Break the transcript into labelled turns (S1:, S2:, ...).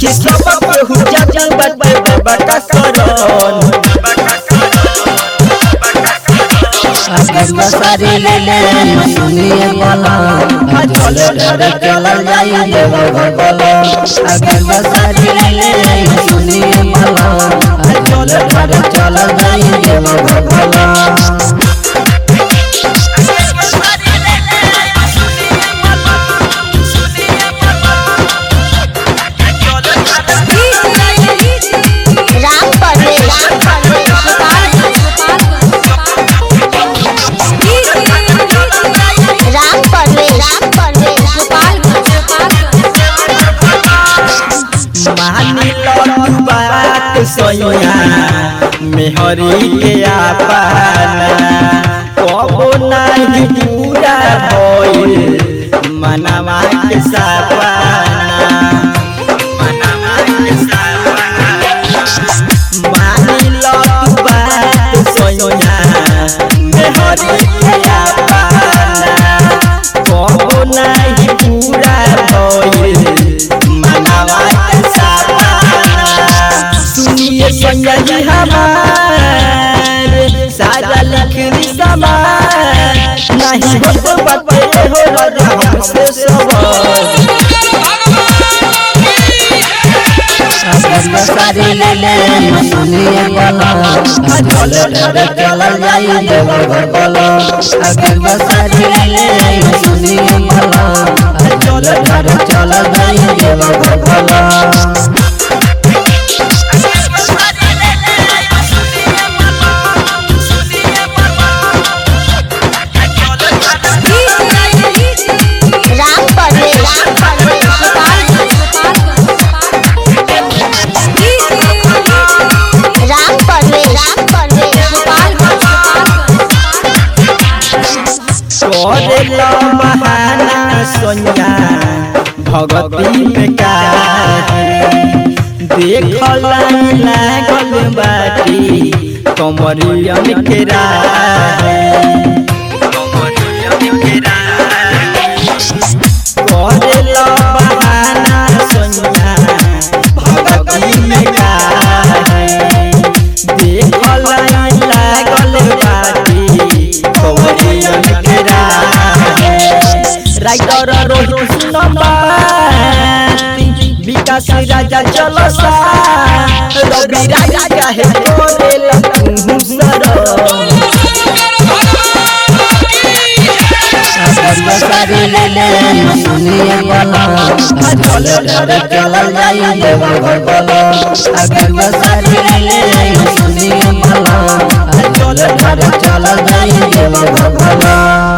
S1: देखी सब केहू जाजल बाटे बाबा का करन
S2: अगर बसारी ले ले सुनिए बोला चल डर चल जाई देव घर बोला अगर बसारी ले ले सुनिए बोला चल डर चल जाई देव घर बोला
S3: राम परवेश राम परवेश राम परवेश
S1: मानी लो बात सोया मेहरी के आपाना कबो नहीं पूरा होइल मनवा के सपना मनवा के सपना मानी लो बात सोया मेहरी के आपाना कबो नहीं पूरा होइल मनवा के सपना सुनिए संगा जी हमार सारा लिखनी समार नहीं हो तो बात हो राजा हमसे सवार
S2: अगर बसारी ले ले सुनिए बोला चल डर चल जाई देव घर बोला अगर बसारी ले ले सुनिए बोला चल डर चल जाई देव घर बोला
S3: राम परवेश राम परवेश राम परवेश राम
S1: करेला बहाना सोनिया भगती में का देखल लागल बाटी कमरियन के राह कमरियन के राह करेला बहाना सोनिया भगती में का देखल लागल बाटी कमरियन के राह राइटर रोहित सुनबाती विकास राजा चलसा रवि राजा काहे तोरे लखू सर
S2: अगर बसारी ले ले सुनिए बोला चल डर चल जाई देव घर बोला अगर बसारी ले ले सुनिए बोला चल डर चल जाई देव घर बोला